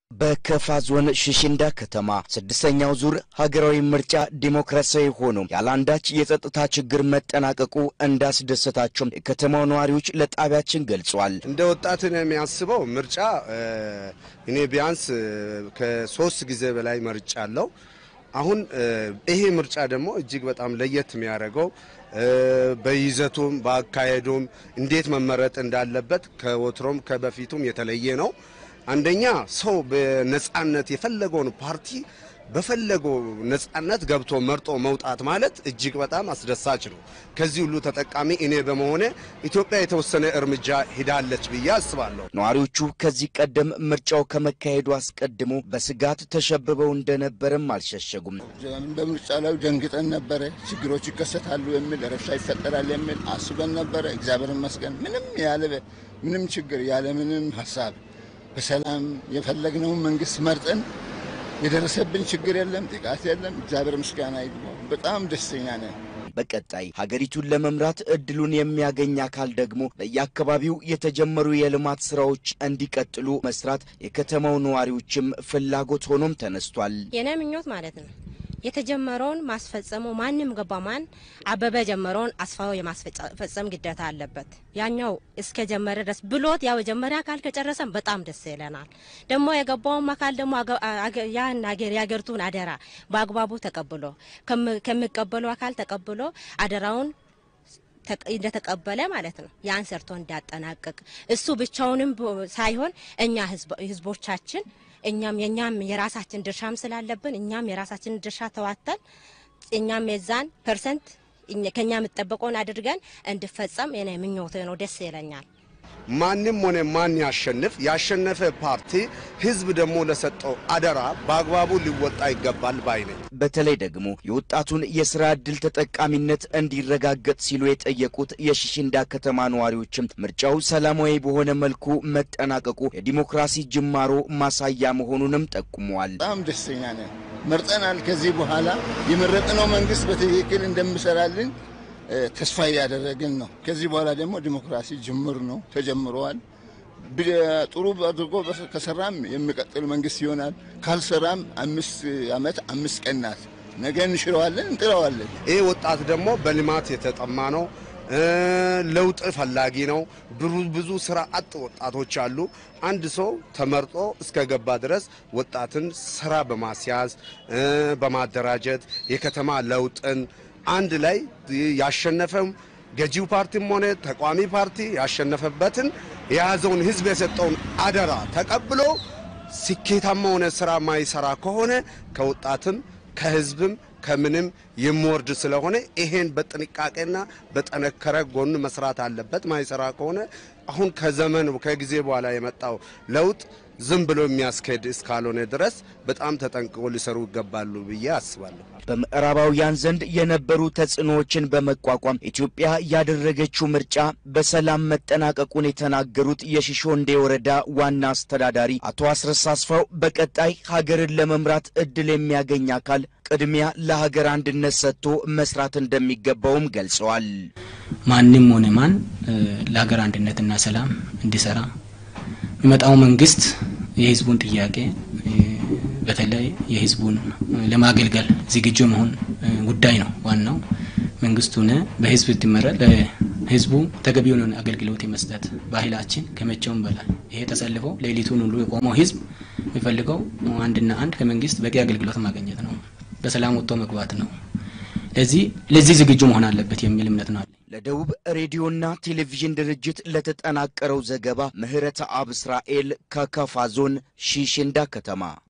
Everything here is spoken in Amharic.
በከፋ ዞን ሽሽንዳ ከተማ ስድስተኛው ዙር ሀገራዊ ምርጫ ዲሞክራሲያዊ ሆኖ ያለአንዳች የጸጥታ ችግር መጠናቀቁ እንዳስደሰታቸው የከተማው ነዋሪዎች ለጣቢያችን ገልጿል። እንደ ወጣትን የሚያስበው ምርጫ እኔ ቢያንስ ከሶስት ጊዜ በላይ መርጫ አለው። አሁን ይሄ ምርጫ ደግሞ እጅግ በጣም ለየት የሚያደርገው በይዘቱም በአካሄዱም እንዴት መመረጥ እንዳለበት ከወትሮም ከበፊቱም የተለየ ነው። አንደኛ ሰው በነጻነት የፈለገውን ፓርቲ በፈለገው ነጻነት ገብቶ መርጦ መውጣት ማለት እጅግ በጣም አስደሳች ነው። ከዚህ ሁሉ ተጠቃሚ እኔ በመሆኔ ኢትዮጵያ የተወሰነ እርምጃ ሂዳለች ብዬ አስባለሁ። ነዋሪዎቹ ከዚህ ቀደም ምርጫው ከመካሄዱ አስቀድሞ በስጋት ተሸብበው እንደነበርም አልሸሸጉም። በምርጫ ላይ ደንግጠን ነበረ። ችግሮች ይከሰታሉ የሚል ረብሻ ይፈጠራል የሚል አስበን ነበረ። እግዚአብሔር ይመስገን ምንም ያለ ምንም ችግር ያለ ምንም ሀሳብ በሰላም የፈለግነውን መንግስት መርጠን የደረሰብን ችግር የለም፣ ጥቃት የለም። እግዚአብሔር ምስጋና ይግባው። በጣም ደስተኛ ነን። በቀጣይ ሀገሪቱን ለመምራት እድሉን የሚያገኝ አካል ደግሞ በየአካባቢው የተጀመሩ የልማት ስራዎች እንዲቀጥሉ መስራት የከተማው ነዋሪዎችም ፍላጎት ሆኖም ተነስቷል። የኔ ምኞት ማለት ነው የተጀመረውን ማስፈጸሙ ማንም ገባ ማን አበበ ጀመረውን አስፋው የማስፈጸም ግዴታ አለበት። ያኛው እስከ ጀመረ ድረስ ብሎት ያው የጀመረ አካል ከጨረሰን በጣም ደስ ይለናል። ደግሞ የገባውም አካል ደግሞ ያን የሀገሪቱን አደራ በአግባቡ ተቀብሎ ከሚቀበሉ አካል ተቀብሎ አደራውን እንደተቀበለ ማለት ነው ያን ሰርቶ እንዳጠናቅቅ እሱ ብቻውንም ሳይሆን እኛ ህዝቦቻችን እኛም የኛም የራሳችን ድርሻም ስላለብን እኛም የራሳችን ድርሻ ተዋተን እኛም የዛን ፐርሰንት ከኛ የምጠበቀውን አድርገን እንድፈጸም የኔ ምኞት ነው። ደስ ይለኛል። ማንም ሆነ ማን ያሸንፍ ያሸነፈ ፓርቲ ህዝብ ደግሞ ለሰጠው አደራ በአግባቡ ሊወጣ ይገባል ባይ ነኝ። በተለይ ደግሞ የወጣቱን የስራ ዕድል ተጠቃሚነት እንዲረጋገጥ ሲሉ የጠየቁት የሽሽንዳ ከተማ ነዋሪዎችም ምርጫው ሰላማዊ በሆነ መልኩ መጠናቀቁ የዲሞክራሲ ጅማሮ ማሳያ መሆኑንም ጠቁመዋል። በጣም ደስተኛ ነን። መርጠናል። ከዚህ በኋላ የመረጥነው መንግስት በትክክል እንደምሰራልን ተስፋ እያደረግን ነው። ከዚህ በኋላ ደግሞ ዲሞክራሲ ጅምር ነው፣ ተጀምረዋል። ጥሩ አድርጎ ከሰራም የሚቀጥል መንግስት ይሆናል። ካልሰራም አምስት ዓመት አምስት ቀን ናት። ነገ እንሽረዋለን፣ እንጥረዋለን። ይህ ወጣት ደግሞ በልማት የተጠማ ነው። ለውጥ ፈላጊ ነው። ብዙ ስራ አጥ ወጣቶች አሉ። አንድ ሰው ተመርጦ እስከገባ ድረስ ወጣትን ስራ በማስያዝ በማደራጀት የከተማ ለውጥን አንድ ላይ ያሸነፈም ገዢው ፓርቲም ሆነ ተቋሚ ፓርቲ ያሸነፈበትን የያዘውን ህዝብ የሰጠውን አደራ ተቀብሎ ስኬታማ ሆነ ስራ ማይሰራ ከሆነ ከወጣትም ከህዝብም ከምንም የሚወርድ ስለሆነ ይሄን በጥንቃቄና በጠነከረ ጎን መስራት አለበት። ማይሰራ ከሆነ አሁን ከዘመን ከጊዜ በኋላ የመጣው ለውጥ ዝም ብሎ የሚያስኬድ እስካልሆነ ድረስ በጣም ተጠንቅቆ ሊሰሩ ይገባሉ ብዬ አስባለሁ። በምዕራባውያን ዘንድ የነበሩ ተጽዕኖዎችን በመቋቋም ኢትዮጵያ ያደረገችው ምርጫ በሰላም መጠናቀቁን የተናገሩት የሽሾንዴ ወረዳ ዋና አስተዳዳሪ አቶ አስረስ አስፋው በቀጣይ ሀገርን ለመምራት እድል የሚያገኝ አካል ቅድሚያ ለሀገር አንድነት ሰጥቶ መስራት እንደሚገባውም ገልጸዋል። ማንም ሆነ ማን ለሀገር አንድነትና ሰላም እንዲሰራ የሚመጣው መንግስት የህዝቡን ጥያቄ በተለይ የህዝቡን ለማገልገል ዝግጁ መሆን ጉዳይ ነው። ዋናው መንግስት ሆነ በህዝብ ትመራ ለህዝቡ ተገቢውን አገልግሎት የመስጠት ባህላችን ከመቼውም በላይ ይሄ ተሰልፎ ሌሊቱን ሁሉ የቆመው ህዝብ የሚፈልገው አንድና አንድ ከመንግስት በቂ አገልግሎት ማግኘት ነው። በሰላም ወጥቶ መግባት ነው። ለዚህ ለዚህ ዝግጁ መሆን አለበት የሚል እምነት ነው። ለደቡብ ሬዲዮና ቴሌቪዥን ድርጅት ለተጠናቀረው ዘገባ ምህረተ አብ እስራኤል ከከፋ ዞን ሺሽንዳ ከተማ